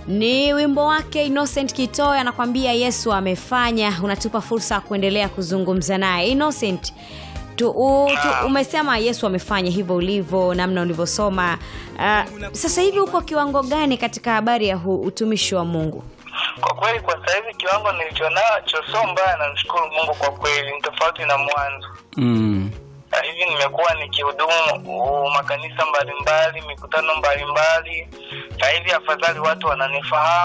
ni wimbo wake Innocent Kitoya anakwambia Yesu amefanya. Unatupa fursa ya kuendelea kuzungumza naye Innocent. Tu, u, tu, umesema Yesu amefanya hivyo ulivyo, namna ulivyosoma. Uh, sasa hivi uko kiwango gani katika habari ya hu, utumishi wa Mungu? Kwa kweli kwa sasa hivi kiwango nilichonacho sio mbaya, namshukuru Mungu kwa kweli, ni tofauti na mwanzo. Mm. Sasa hivi nimekuwa nikihudumu uh, makanisa mbalimbali, mikutano mbalimbali. Sasa hivi afadhali watu wananifahamu